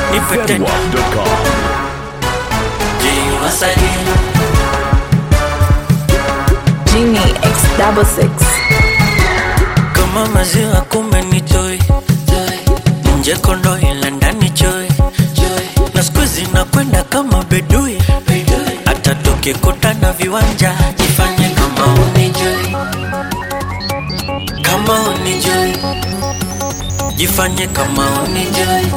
nipe tena Zedwap.com. jiwasalie Genie X double six. kama maziwa kumbe ni joy nje kondo ila ndani joy na siku zinakwenda kama bedui hata tukikutana viwanja jifanye kama unijui kama unijui jifanye kama unijui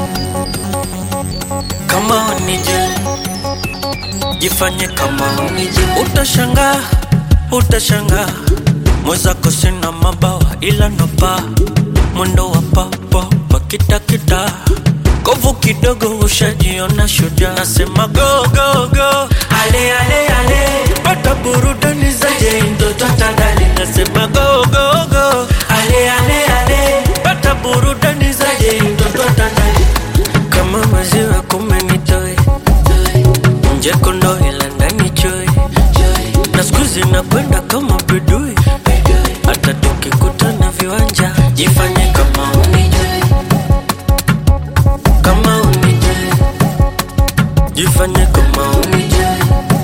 kama unijui jifanye kama unijui utashangaa utashangaa mwezako sina mabawa ila napa mwendo wa papapa kitakita kovu kidogo ushajiona shujaa nasema go go go ale ale ale pata burudani zaje mtoto tandali nasema go go go ale ale ale pata burudani zaje mtoto tandali kama maziwa kumenitoe nje kondo ila ndani choe na siku zinakwenda kama bedui hata tukikutana viwanja jifanye kama unijui kama unijui jifanye kama unijui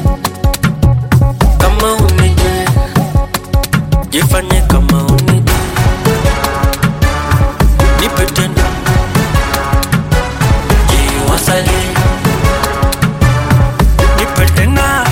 kama unijui jifanye kama unijui nipe tena jiwasalie nipe tena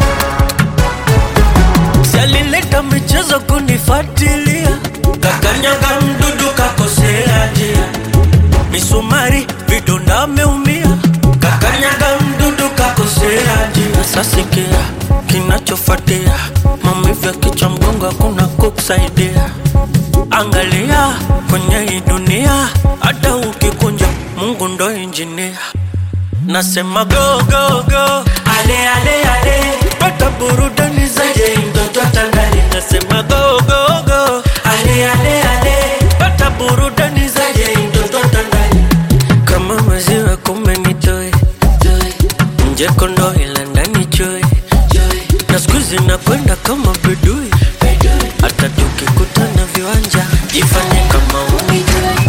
Si alileta michezo kunifuatilia, kakanyaga mdudu kakosea njia, misumari vidonda ameumia, kakanyaga mdudu kakosea njia. Sasa sikia kinachofuatia, maumivu ya kichwa, mgongo, hakuna kukusaidia. Angalia kwenye hii dunia, hata ukikunja, Mungu ndo injinia. Nasema go go go, ale ale ale, pata burudani zaje mtoto tandali. Nasema go go go, ale ale ale, pata burudani zaje mtoto tandali. Kama maziwa kumbe ni joy, nje kondo ila ndani joy, na siku zinakwenda kama bedui, hata tukikutana viwanja jifanye kama unijui,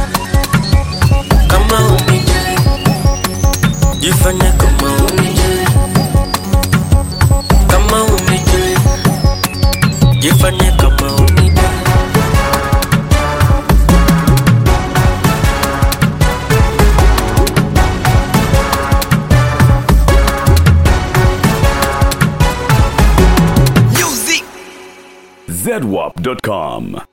kama unijui jifanye kama unijui, kama unijui, jifanye kama unijui. Zedwap.com.